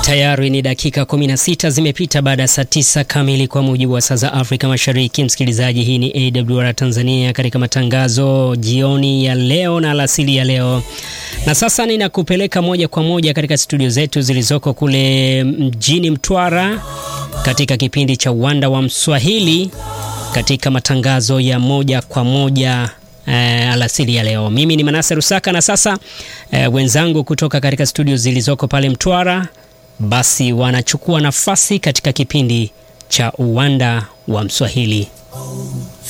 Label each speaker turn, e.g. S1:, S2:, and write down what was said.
S1: Tayari ni dakika 16 zimepita baada ya saa 9 kamili kwa mujibu wa saa za Afrika Mashariki. Msikilizaji, hii ni AWR Tanzania katika matangazo jioni ya leo na alasili ya leo, na sasa ninakupeleka moja kwa moja katika studio zetu zilizoko kule mjini Mtwara katika kipindi cha Uwanda wa Mswahili katika matangazo ya moja kwa moja Uh, alasiri ya leo. Mimi ni Manase Rusaka na sasa uh, wenzangu kutoka katika studio zilizoko pale Mtwara basi wanachukua nafasi katika kipindi cha Uwanda wa Mswahili.